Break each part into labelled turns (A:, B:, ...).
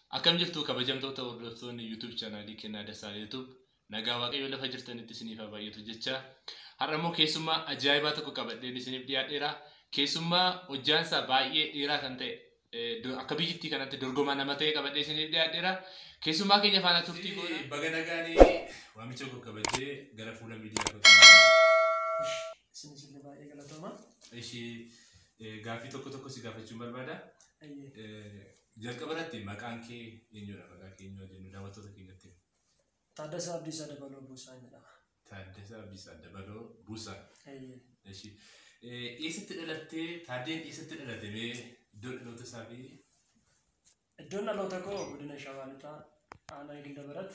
A: Akkam jirtu kabajamtoota hordoftoonni YouTube chaanaalii Kennaa Dassaalaa YouTube nagaa waaqayyo lafa jirtanitti isiniif haa baay'atu jecha har'a immoo keessummaa ajaa'ibaa tokko qabadheen isiniif dhiyaadheera. Keessummaa hojjaansaa baay'ee dheeraa kan ta'e akka biyyittii kanatti dorgomaa nama ta'e qabadhee isiniif dhiyaadheera. Keessummaa keenya faana turtii goona. Baga nagaanii waamicha koo kabajee gara fuula miidiyaa koo
B: Isinis illee baay'ee galatooma.
A: ishee gaaffii tokko tokko si gaafachuun barbaada.
B: Ayyee.
A: Jalqaba irratti maqaan kee eenyudha? Maqaa kee eenyu jennu daawwattoota keenyatti.
B: Taaddasaa Abdiisaa Dabaloo Buusaan jedhama.
A: Taaddasaa Abdiisaa Dabaloo Buusaa.
B: Ayyee.
A: Ishee eessatti dhalattee Taaddeen eessatti dhalate mee iddoo dhaloota isaa fi
B: Iddoon dhaloota koo godina Shawaa Lixaa aanaa Gilda Barat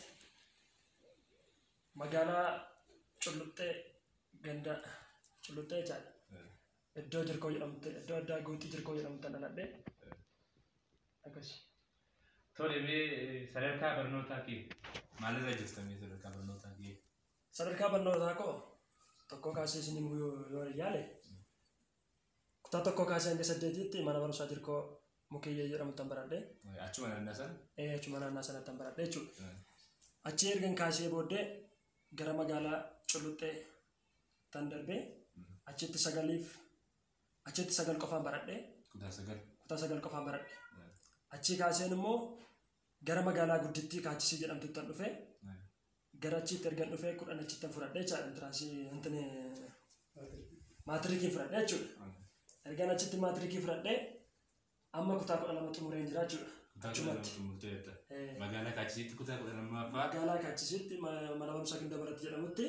B: magaalaa Culluxxee ganda Culluxxee jechaadha. Iddoo jirkoo jedhamte iddoo addaa guutii jirkoo jedhamte dhaladhe. Akkasi.
A: Tole mee sadarkaa barnootaa kee maalirra jirtanii sadarkaa barnootaa kee?
B: Sadarkaa barnootaa koo tokko kaasee isin himuu yoo yoo yaale kutaa tokko kaasee hanga saddeetitti mana barumsaa jirkoo mukiyyee jedhamutti baradhe.
A: Achuma naannaa sana?
B: Eh, achuma naannaa sanatti baradhe jechuudha. Achi ergan kaasee booddee gara magaalaa Culluxxee tan darbee achitti sagaliif achitti sagal qofaan baradhe
A: Kutaa sagal.
B: kutaa sagal qofaan baradhe. Achi kaaseen immoo gara magaalaa guddittii kaachisii jedhamtutti tan dhufe gara achitti ergan dhufee kudhan achitti fudhadhe jechaadha intiransii intini maatirikii fudhadhe jechuudha. Ergan achitti maatirikii fudhadhe amma kutaa kudha lama xumureen jira jechuudha.
A: Kutaa kudha lama
B: Achumatti.
A: xumurteetta.
B: Eh,
A: Magaalaa Kaachisiitti kutaa kudha lammaffaa.
B: magaalaa kaachisitti ma- mana barumsaa Gilda Barat jedhamutti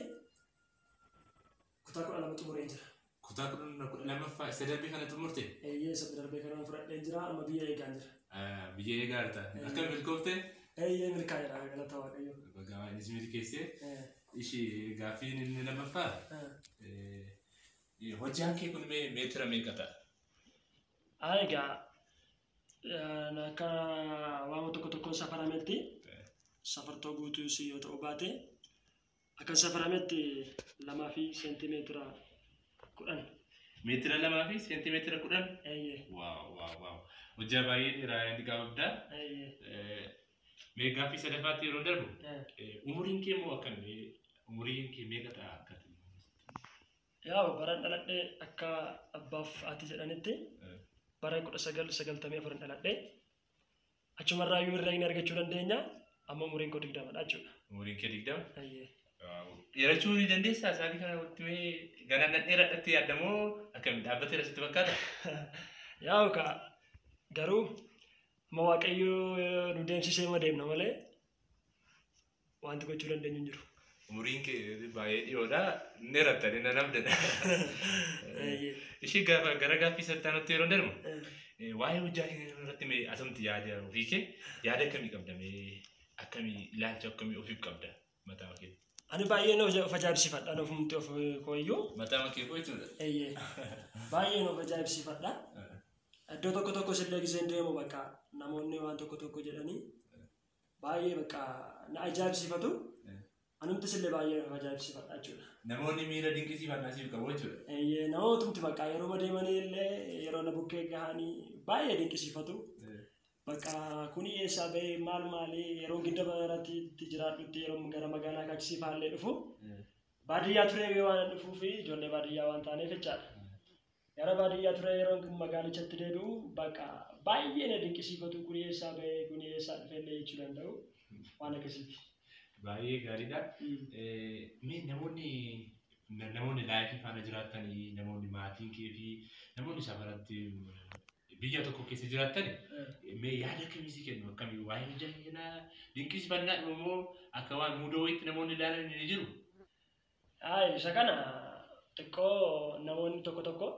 B: kutaa kudha lama xumureen jira.
A: Kutaa kudha kudha lammaffaa isa darbii kana xumurte
B: Eeyyee isa darbee kanaan fudhadheen jira amma biyya eegaan jira.
A: biyya eegaa jirta. Akka milkoofte
B: Eeyyee milkaa'eedha galata waaqayyo.
A: Bagaa innis milkeessee
B: Eh,
A: ishee gaaffiin inni lammaffaa
B: eh.
A: hojjaan kee kun mee meetira meeqa ta'a?
B: Haa egaa eh, akka waama tokko tokko safarametti safartoo guutuus yoo ta'u baate akka safarametti lamaa fi seentimeetira kudhan.
A: Meetira lamaa fi seentimeetira kudhan?
B: Eeyyee
A: Waaw waaw waaw. Hojjaa baay'ee dheeraa inni gaafadhaa.
B: eeyyee.
A: Mee gaaffii sadaffaatti yeroo darbu
B: eh.
A: umuriin kee moo akkamii umuriin kee meeqa ta'a akkati?
B: Yaa baran dhaladhee akka abbaaf haati jedhanitti
A: Eh.
B: bara kudha sagal sagaltamii afurin dhaladhee achumarraa yoo irraa hin argachuu dandeenya amma umuriin koo digdamadha jechuudha.
A: Umuriin kee digdama?
B: Eeyyee.
A: Dheerachuu ni dandeessaa isaanii kana walitti mee ganaan dheeradhatti yaadamoo akkamiin dhaabbateera sitti fakkaata?
B: Yaa ka garuu amma waaqayyo nu deemsisee ma deemna malee wanti gochuu dandeenyu hin jiru.
A: Umuriin kee baay'ee dhiyoodha. Inni dheeratta inni namdadha.
B: Eeyyee.
A: Ishee gaafa gara gaaffii sattaanatti yeroo darbu
B: Eh,
A: waa'ee hojjaa kee irratti mee asumti yaada ofii kee yaada akkamii qabda mee akkamii ilaalcha akkamii ofiif qabda mataa kee?
B: Ani baay'een of of ajaa'ibsiifadha ofumti of kooyyuu.
A: Mataa kee koo jechuudha.
B: Eeyyee. Baay'een of ajaa'ibsiifadha. Iddoo tokko tokko sillee giseen deemu bakka namoonni waan tokko tokko jedhanii baay'ee bakka na ajaa'ibsiifatu. Anumti sillee baay'ee of ajaa'ibsiifadha jechuudha.
A: Namoonni miira dinqisiifannaa siif qabu jechuudha.
B: Eeyyee namootumti bakka yeroo deemanii illee yeroo na bukkee gahanii baay'ee dinqisiifatu. Bakka kuni eessaa bahee maal maalii yeroo gidda baratti jiraadhutti yeroo gara magaalaa kaachisiifaallee dhufu baadiyyaa turee waan dhufuuf ijoollee baadiyyaa waan taaneef jechaadha. Gara baadiyyaa ture yeroo magaalichatti deebi'u bakka baay'ee na dinqisiifatu kuni eessaa bahee kuni eessaa dhufeellee jechuu danda'u waan akkasiiti.
A: Baay'ee gaariidha. Mee namoonni namoonni laayifii faana jiraatanii namoonni maatiin kee fi namoonni safaratti biyya tokko keessa jiraatan mee yaada akkamii si kennu akkamii waa'ee hojjaa keenyaa dinqisiifannaa immoo akka waan muudoo wayiitti namoonni ilaalan ni jiru.
B: Haa isa kana xiqqoo namoonni tokko tokko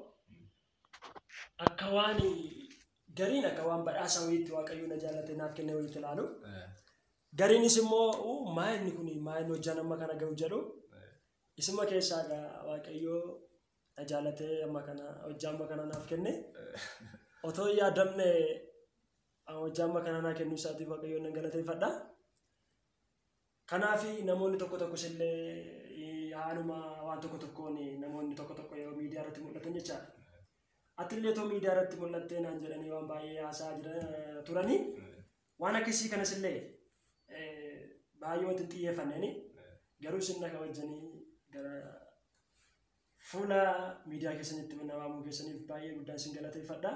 B: akka waan gariin akka waan badhaasa wayiitti waaqayyo na jaalate naaf kenne wayiitti ilaalu. Gariinis immoo "Uu, maa inni kun maa inni hojjaan amma kana ga'u jedhu isuma keessaa egaa waaqayyo na jaalatee amma kana hojjaa amma kana naaf kenne. Otoo hin yaadamne hojjaa amma kana naa kennuu isaatiif waaqayyoon nan galateeffadha. Kanaaf namoonni tokko tokkos illee haaluma waan tokko tokkoon namoonni tokko tokko yeroo miidiyaa irratti mul'atan jechaadha. Ati illee otoo miidiyaa irratti mul'attee naan jedhanii waan baay'ee haasaa jira turanii waan akkasii kanas illee baay'ee wanti xiyyeeffanneen garuu isin akka wajjanii gara fuula miidiyaa keessanitti namaa keessaniif baay'ee guddaan isin galateeffadha.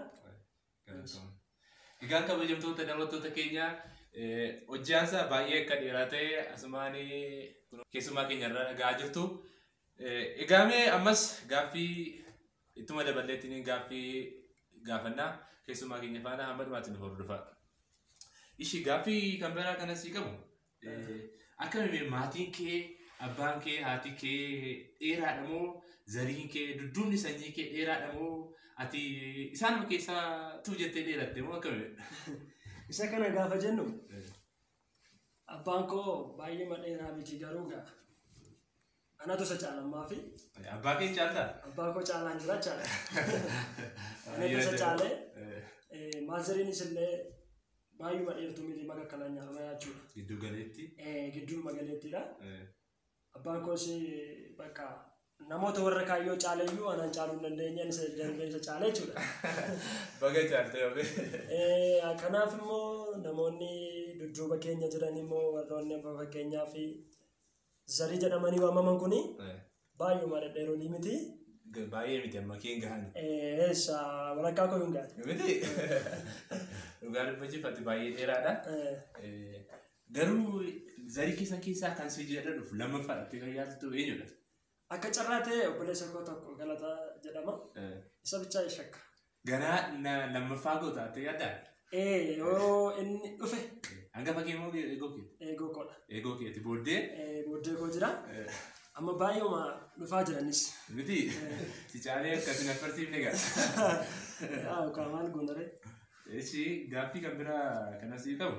A: Egaan kabajamtoota daawwattoota keenyaa hojjaansa baay'ee akka dheeraa ta'e asumaan keessumaa keenya irraa dhagaa jirtu. Egaa mee ammas gaaffii ittuma daballeettiin gaaffii gaafannaa keessumaa keenya faana hamma dhumaatti nu hordofaa. Ishi gaaffii kan biraa kanas qabu akkamiin maatiin kee abbaan kee haati kee dheeraadha moo zariin kee dudduubni sanyii kee dheeraadha moo ati isaanuma keessaa tu jettee dheeratte moo akkamiin?
B: Isa kana gaafa jennu abbaan koo baay'ee madheeraa miti garuu gaa anatu isa caalammaa fi
A: Abbaa kee caaltaa?
B: abbaa koo caalaan jira caala. Anatu isa caalee maaziriinis illee baay'ee madheertuu miti maka kanaan nyaarama jechuudha.
A: Giddu galeetti.
B: Gidduun magaleettidha. Abbaan koos bakka namoota warra kaayyoo caaleyyuu anaan caaluu hin dandeenye isa darbee isa caale jechuudha.
A: Baga caaltee ofi.
B: Kanaaf immoo namoonni dudduuba keenya jiran immoo warroonni amma fakkeenyaa fi zarii jedhamanii waamaman kuni baay'ee dhedheeroolii miti.
A: Baay'ee miti amma keen gahan.
B: Eessa walakkaa koo hin gaate.
A: Miti. Dhugaa dubbachiifatti baay'ee dheeraadha. Garuu zarii keessan keessaa kan si jedha dhufu lammaffaadhaatti kan yaadatu eenyudha?
B: Akka carraa ta'e obboleessa koo tokko galata jedhama. Isa bichaa shakka.
A: Ganaa lammaffaa goota ta'e yaaddaa?
B: Ee yoo inni dhufe
A: Hangafa kee moo eegoo kee?
B: eegoo koodha.
A: Eegoo keeti booddee
B: Booddee koo jira. Amma baay'eema dhufaa jiranis.
A: miti si caalee akkasi na farsiifne gaa.
B: Yaa yookaan maal goonare.
A: Ishi gaaffii kan biraa kanas qabu.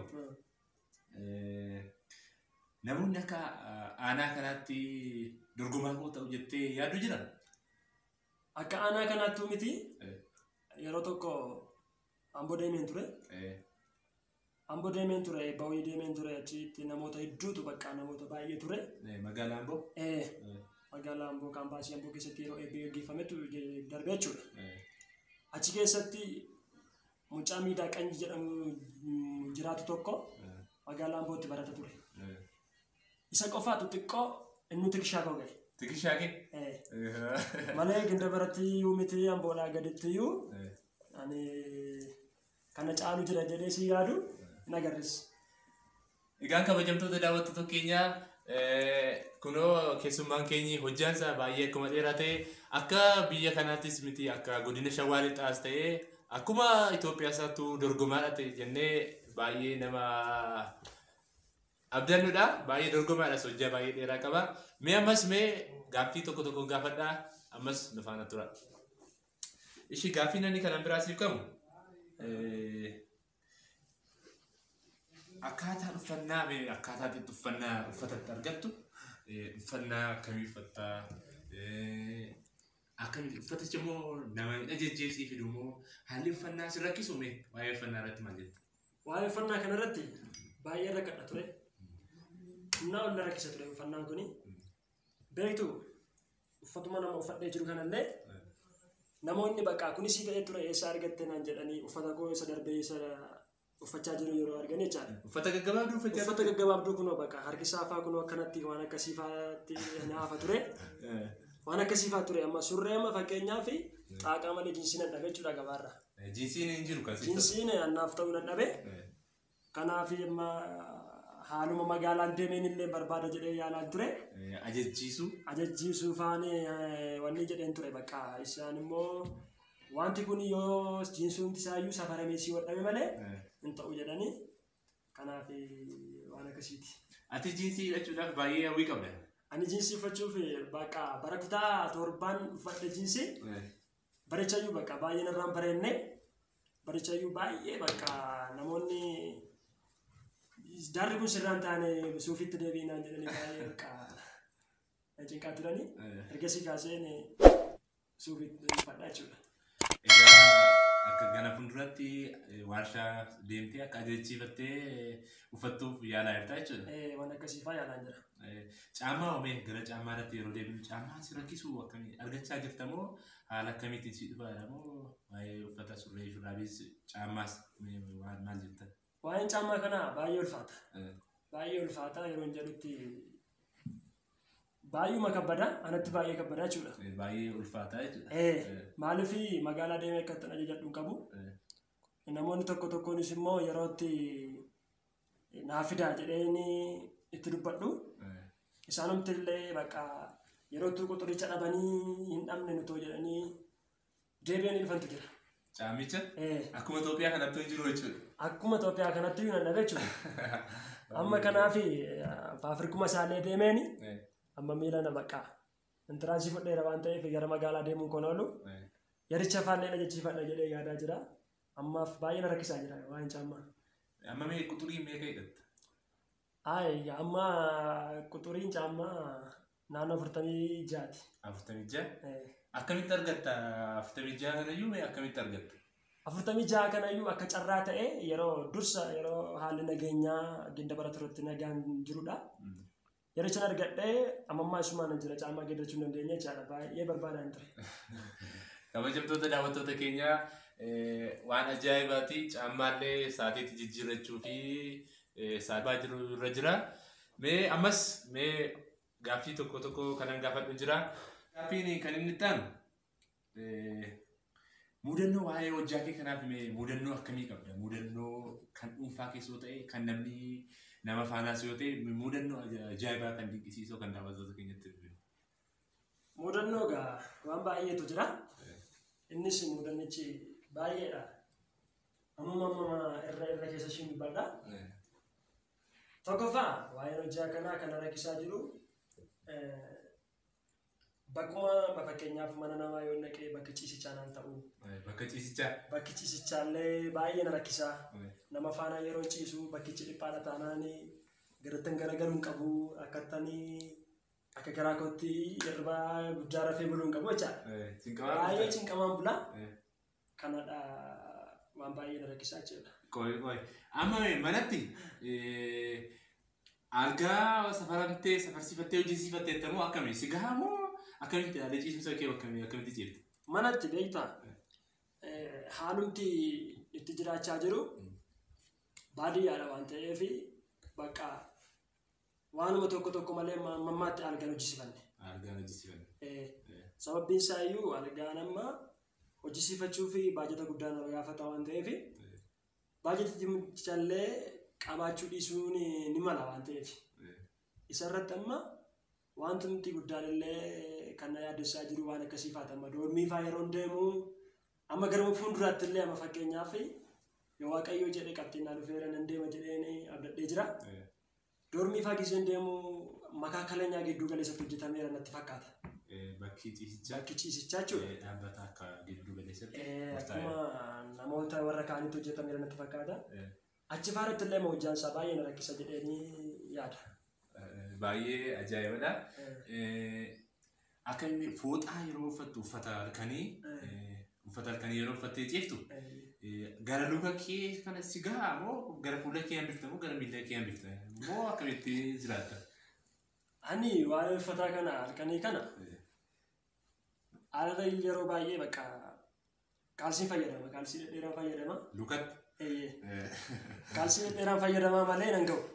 A: Namoonni akka aanaa kanaatti dorgomaa koo ta'u jettee yaaddu jira?
B: Akka aanaa kanaattuu miti yeroo tokko amboo deemeen ture. Amboo deemeen ture bawii deemeen ture achitti namoota hedduutu bakka namoota baay'ee ture.
A: Magaalaa Amboo?
B: Magaalaa Amboo kaampaasii Amboo keessatti yeroo eebbee gaggeeffametu darbee jechuudha. Achi keessatti mucaa miidhaa qanyi jedhamu jiraatu tokko magaalaa Ambootti barata ture. Isa qofaatu xiqqoo inni tikishaa koo ga'e.
A: Tikishaa kee?
B: Malee ginda biratti iyyuu miti Amboodhaa gaditti iyyuu ani kana caalu jira jedhee si yaadu hin agarres.
A: Egaan kabajamtoota daawwattoota keenyaa kunoo keessummaan keenyi hojjaansa baay'ee akkuma dheeraa ta'e akka biyya kanaattis miti akka godina shawaa lixaas ta'e akkuma Itoophiyaa isaattuu dorgomaadha ta'e jennee baay'ee nama abdannuudha baay'ee dorgomaadhas hojjaa baay'ee dheeraa qaba. Mee ammas mee gaaffii tokko tokko gaafadhaa ammas nu faana tura. Ishi gaaffii namni kanan biraa siif qabu akkaataan uffannaa mee akkaataa itti uffannaa uffatatti argattu uffannaa akkamii uffattaa akkamitti uffatichi immoo nama ajajjeesii fidu immoo haalli uffannaa si rakkisu mee waa'ee uffannaa irratti maal jetta?
B: Waa'ee uffannaa kanarratti baay'ee rakkadha ture. Humnaa ol na rakkisa ture uffannaan kuni. Beektu uffatuma nama uffadhee jiru kanallee namoonni bakka kunis ta'ee ture eessa argatte naan jedhanii uffata koo isa darbee isa uffachaa jiru yeroo argan jechaadha.
A: Uffata gaggabaabduu uffachaa
B: Uffata gaggabaabduu kunoo bakka harki saafaa kunoo akkanatti waan akkasii faatti naafa ture. Waan akkasii faa ture amma surree amma fakkeenyaa fi xaaqaa malee jiinsiin dadhabe jechuudha gabaarra.
A: Jiinsiin hin jiru kan sitti.
B: Jiinsiin annaaf ta'uu dadhabe. Kanaaf amma haaluma magaalaan deemeen illee barbaada jedhee yaalaan ture.
A: Ajajjiisu.
B: Ajajjiisuu faani wanni jedheen ture bakka isaan immoo wanti kun yoo jiinsuun isaayyuu safaramee si wadhame malee hin ta'u jedhanii kanaaf waan akkasiiti.
A: Ati jiinsii hidhachuudhaaf baay'ee hawwii qabda.
B: Ani jiinsii uffachuuf bakka bara kutaa torbaan uffadhe jiinsii barichayyuu bakka baay'ee narraan bareenne barichayyuu baay'ee bakka namoonni Darri kun sirraan taane suufitti deebiinaan jedhanii baay'ee bakka cinqaa turanii ergasii kaaseen suufitti uffadhaa jechuudha.
A: Egaa akka gana fuulduratti warshaa deemtee akka ajajjiifattee uffattuuf yaalaa jirta jechuudha.
B: Waan akkasii faa yaalaan jira.
A: Caammaa oomee gara caammaa irratti yeroo deebinu caammaa si rakkisu akkamii argachaa jirta moo haala akkamiitiin si dhufaadha moo waa'ee uffata surree shurraabiis caammaas maal jettan?
B: Waa'een caammaa kanaa baay'ee ulfaata. Baay'ee ulfaata yeroo hin jedhutti baay'uma kabbada anatti baay'ee kabbadaa jechuudha.
A: Baay'ee ulfaataa jechuudha.
B: Eh, Maaliif magaalaa deemee akka ittiin ajajadhu hin qabu. Namoonni tokko tokkonis immoo yeroo itti naa fidaa jedheeni itti dubbadhu. Isaanumti illee bakka yeroo itti quxuricha dhabanii hin dhabne nutoo jedhanii deebi'anii dhufantu jira.
A: Caamicha
B: Eh,
A: akkuma Itoophiyaa kanatti hin jiru jechuudha.
B: Akkuma Itoophiyaa kanatti iyyuu nan dhabe jechuudha. Amma kanaaf faafirkuma isaallee deemeeni amma miila na baqqaa. Intiraansii fudheera waan ta'eef gara magaalaa deemuun kon oolu yaricha afaan na jechiifadha jedhee yaadaa jira. Ammaaf baay'ee na rakkisaa jira waan caammaa.
A: Amma mee quxurii meeqa hidhatta?
B: Ay, amma quxuriin caammaa naannoo afurtamii jaati.
A: Afurtamii ja'a?
B: Eh,
A: Akkamitti argatta afurtamii ja'a kanayyuu mee akkamitti argatta?
B: Afurtamii jaha kanayyuu akka carraa ta'e yeroo dursa yeroo haalli nageenyaa ginda bara turetti nagaan jirudha. Yerichan argadhee amammaa isumaan jira caammaa geeddachuu hin dandeenye jechaadha. Baay'ee barbaadaan ture.
A: Kabajamtoota daawwattoota keenyaa eh, waan ajaa'ibaati caammaallee saateetti jijjiirrachuu fi eh, saataa jiru irra jira. Mee ammas mee gaaffii tokko tokko kanan gaafadhu jira. Gaaffiin kan inni itti aanu eh, mudannoo waa'ee hojjaa kee kanaaf mee mudannoo akkamii qabda? Mudannoo kan dhuunfaa keessoo ta'e kan namni nama faanaas yoo ta'e mudannoo ajaa'ibaa kan dinqisiisoo kan daawwattoota keenyatti dhufe.
B: Mudannoo gaa waan baay'eetu jira. Innis mudannichi baay'eedha. Amma amma irra irra keessa ishiin dubbadha. Tokkoffaa waa'een hojjaa kanaa kan rakkisaa jiru eh, bakkuma fakkeenyaaf mana namaa yoo naqee bakki ciisichaa naan ta'u
A: Bakka ciisichaa.
B: bakki ciisichaallee baay'ee na rakkisaa. nama faana yeroo ciisu bakkichi dhiphaadha taanaan garattan garagaluun qabu akkattanii akka garaa kootti hirribaa guddaa rafee buluu hin qabu jechaadha. Baay'ee cinqamaan bula. Kanadha waan baay'ee na rakkisaa jechuudha.
A: Qoy qoy. Amma mee manatti eh, algaa safaramtee safarsiifattee hojjesiifattee tamoo akkami si gahaa moo akkamitti haala ciisumsa kee akkamii akkamitti ciifte?
B: Manatti beektaa eh, haalumti itti jiraachaa jiru baadiyyaadha waan ta'eef bakka waanuma tokko tokko malee ma- mammaatti algaan hojjisiifanne.
A: Algaan hojjesiifanne.
B: Eh, Sababbiin isaa iyyuu algaan amma hojjisiifachuu fi baajata guddaa nama gaafata waan ta'eef baajaticha qabaachuu dhiisuun ni mala waan ta'eef isa irratti amma wanti nuti guddaan illee kan na yaaddessaa jiru waan akkasii faata amma doormii faa yeroo deemu amma gara fuulduraatti illee amma fakkeenyaaf yoo waaqayyoo jedhe qabxiinaa dhufeera nan deema jedheen abdadhee jira. Doormii faa giseen deemu makaa kaleenyaa gidduu galeessatti hojjetameera natti fakkaata.
A: Bakki ciisichaa
B: Bakki ciisichaa jechuudha.
A: eh, dhaabbata akka giddu galeessatti.
B: Eh,
A: murtaa'e.
B: Akkuma namoota warra kaanitti hojjetameera natti fakkaata.
A: Eh,
B: Achi faaratti illee hojjaan isaa baay'ee na rakkisa jedheenii yaada.
A: eh, Baay'ee ajaa'ibadha.
B: Eh,
A: Eh, Akka inni fooxaa yeroo uffattu uffata halkanii eh, uffata halkanii yeroo uffattee ciiftu
B: eh,
A: Eh, gara luka kee kana si gahaa moo gara fuula kee hambifta moo gara miila kee hambifta moo akkamitti jiraatta?
B: Ani waa'ee uffataa kana halkanii kana
A: Eh,
B: haala yeroo baay'ee bakka kaalsii fayyadama. Kaalsii dhedheeraa fayyadama.
A: Lukatti?
B: Eh,
A: Eh,
B: Kaalsii dhedheeraa fayyadamaa malee nan ga'u.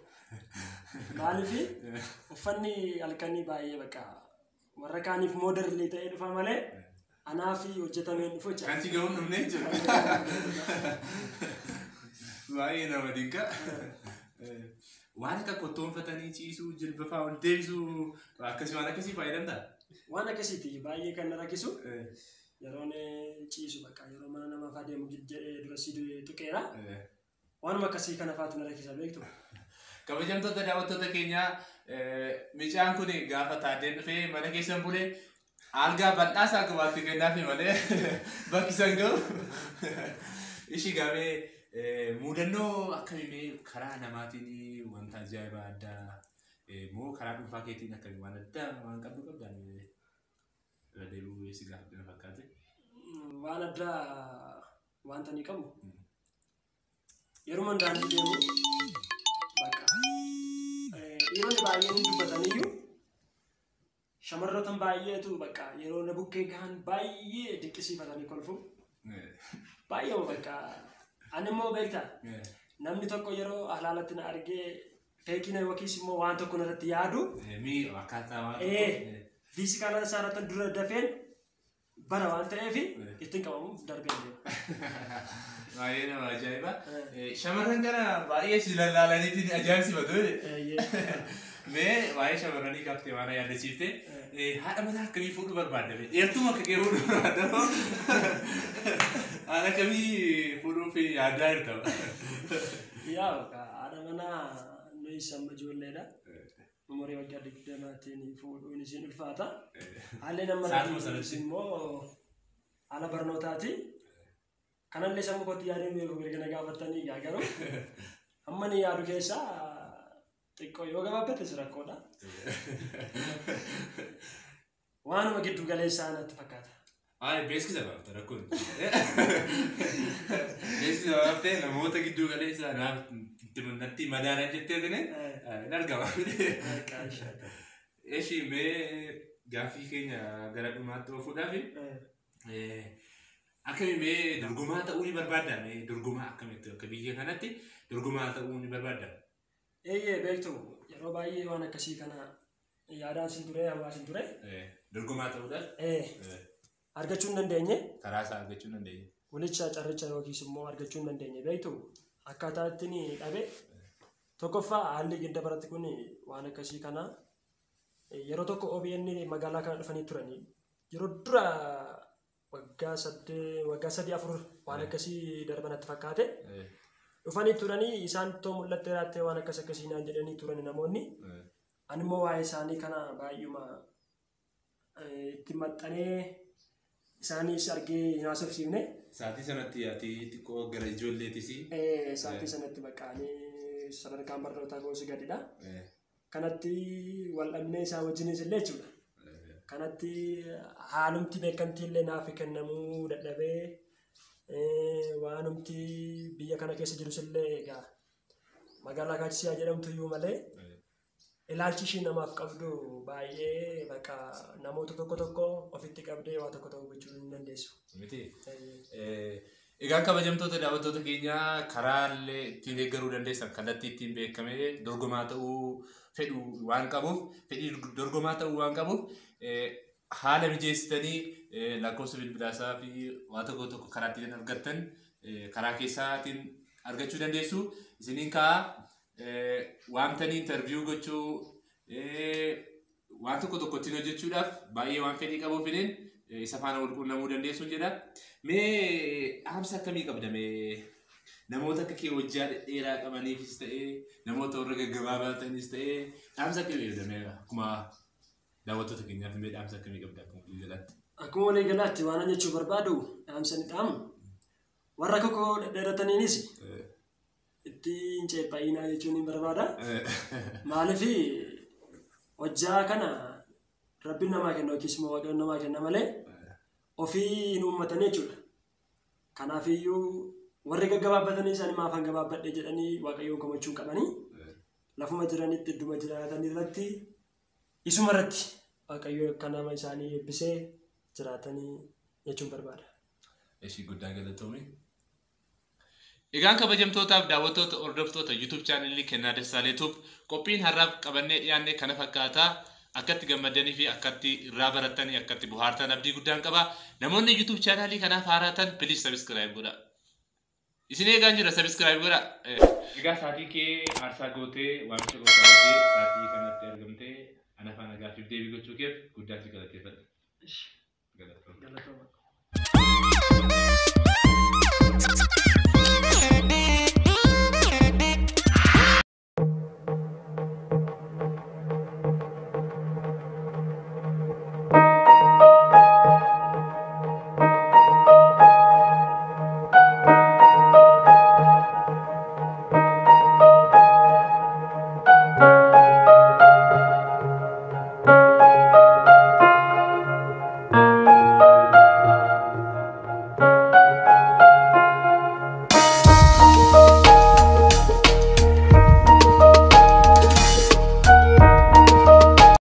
B: Maaliif uffanni halkanii baay'ee bakka warra kaaniif mooderlii ta'ee dhufa malee anaaf hojjetamee dhufu jecha.
A: Kan si ga'uun dhumne jechuudha. Baay'ee nama dinqa. Eh, Waan akka kottoonfatanii ciisuu, jilba fa'aa ol deebisuu akkasii waan akkasii fayyadamtaa?
B: Waan akkasiiti baay'ee kan na rakkisu
A: Eh,
B: yeroon ciisu bakka yeroo mana namaa fa'aa deemu jedhee dura si tuqeera.
A: eh.
B: Waanuma akkasii kana fa'aatu na rakkisa beektu.
A: Kabajamtoota daawwattoota keenyaa eh, mucaan kun gaafa taaddeen dhufee mana keessan bulee algaa bal'aasaa qabaatti kennaafi malee bakki san ga'u ishii gaafee eh, mudannoo akkamii karaa namaatiin wanta ajaa'ibaa addaa eh, moo karaa dhuunfaa keetiin akkamii waan addaa waan qabdu qabdaan eh, irra deebi'uu si gaafadhu na fakkaate.
B: Mm, Waan addaa wanta ni qabu.
A: Mm.
B: Yeroo daandii deemu bakka eh, dhiironni baay'een hin dubbataniyyuu shamarroota baay'eetu bakka yeroo na bukkee gahan baay'ee dinqisiifatanii kolfu.
A: Eh,
B: Baay'ee bakka ani immoo beektaa
A: eh,
B: namni tokko yeroo alaalatti na argee feekina yookiis immoo waan tokko irratti yaadu
A: Mii akkaataa waan
B: ee fiizikaala isaarratti dura dafeen bara waan ta'eef ittiin qabamu darbee deema.
A: Baay'ee nama ajaa'iba. Shamarran kana baay'ee si lallaalaniitiin ajaa'ibsifatu. Mee waa'ee shamarranii qabxee waan yaadachiifte haadha manaa akkamii fuudhuu barbaadame? Dheertuma akka kee fuudhuu barbaadama. Haadha akkamii fuudhuuf yaadaa jirta?
B: Yaa haadha manaa nuyi samma ijoolleedha. Umurii waggaa digdamaatiin fuudhuun isiin ulfaata. Haalli nama
A: Saatuma sanatti.
B: immoo haala barnootaati. Kanallee sammuu kootti yaadee beeku mirga na gaafatanii yaa garuu amma ni yaadu keessaa xiqqoo yoo gabaabbates rakkoodha. Waanuma giddu galeessaa natti fakkaata.
A: Ay, beeksisa baafta rakkoon. Beeksisa baaftee namoota gidduu galeessa naaf natti madaalan jettee tine hin argama.
B: Harkaa ishee.
A: Eshi mee gaaffii keenya gara dhumaatti oofuudhaaf akkami mee dorgomaa ta'uu ni barbaadda? Mee dorgomaa akkamitti akka biyya kanatti dorgomaa ta'uu ni barbaadda?
B: Eeyyee beektu yeroo baay'ee waan akkasii kana yaadaan sin ture hawaasin ture.
A: Dorgomaa ta'uudhaaf
B: Eh, argachuu hin dandeenye
A: karaa isaa argachuu dandeenya.
B: walicha carricha yookiis immoo argachuu hin dandeenye beektu akkaataa ittiin dhabe tokkoffaa haalli gidda baratti kun waan akkasii kana eh, yeroo tokko OBN magaalaa kana dhufanii turanii yeroo dura waggaa saddee waggaa sadii afur waan akkasii darbanatti fakkaate dhufanii turanii isaan too mul'attee raattee waan akkas akkasii naan jedhanii turan namoonni ani immoo waa'ee isaanii kana baay'uma eh, itti maxxanee isaanis argee hin haasofsiifne
A: Saatii sanatti ati xiqqoo gara ijoolleetis.
B: Eh, sa'aatii sanatti baqaanii sadarkaan barnootaa gosi gadidha. Kanatti wal'annee isaa wajjinis illee jechuudha. Kanatti haalumti beekamtii illee naaf kennamuu dadhabee eh, waanumti biyya kana keessa jirus illee egaa magaalaa Kaachisiyaa jedhamtu iyyuu malee ilaalchi ishii namaaf qabdu baay'ee bakka namoota tokko tokko ofitti qabdee waa tokko tokko gochuu hin dandeessu.
A: Miti.
B: Eh,
A: Egaan kabajamtoota daawwattoota keenyaa karaalee ittiin deeggaruu dandeessan kallattii ittiin beekamee dorgomaa ta'uu fedhu waan qabuuf fedhii dorgomaa ta'uu waan qabuuf eh, haala mijeessitanii eh, lakkoofsa bilbilaasaa fi waa tokko tokko karaa ittiin argattan eh, karaa keessaatiin argachuu dandeessu. Isiniin kaa waamtanii intarviyuu gochuu eh, waan tokko tokko ittiin hojjechuudhaaf baay'ee waan fedhii qabuufiniin eh, isa faana wal quunnamuu dandeessuun jedha. Mee dhaamsa akkamii qabda mee namoota akka kee hojjaa dheeraa qabaniifis ta'ee namoota warra gaggabaabaa ta'anis ta'ee dhaamsa akkamii qabda mee akkuma daawwattoota keenyaaf mee dhaamsa akkamii qabda akkuma walii galaatti.
B: Akkuma walii galaatti waan jechuu barbaadu dhaamsa ni dhaamu. Warra kokoo dhedheerataniinis ittiin ceephaa'inaa jechuun ni barbaada. Maaliif hojjaa kana rabbiin namaa kenna yookiis immoo waaqayyoon namaa kenna malee ofii hin uummatanii jechuudha. Kanaafiyyuu warri gaggabaabbatanii isaan maafan gabaabbadhe jedhanii waaqayyoon komachuu qabanii lafuma jiranitti idduma jiraatan irratti isuma irratti waaqayyo akka nama isaanii eebbisee jiraatanii jechuun barbaada.
A: Ishii guddaa galatoome. Egaan kabajamtootaaf daawwattoota hordoftoota YouTube chaanelii Kennaa Dassaalee qophiin har'aaf qabannee dhiyaanne kana fakkaata. Akkatti gammadanii fi akkatti irraa barattanii akkatti bohaartan abdii guddaan qaba. Namoonni YouTube chaanelii kanaaf haaraatan please subscribe godha. Isin eegaan jira subscribe godha. Egaa saatii kee aarsaa gootee waamicha gosaa gootee saatii kanatti argamtee ana faana gaaffiif deebii gochuu keef guddaa si galateeffadha. Galatoomne.
B: Galatooma.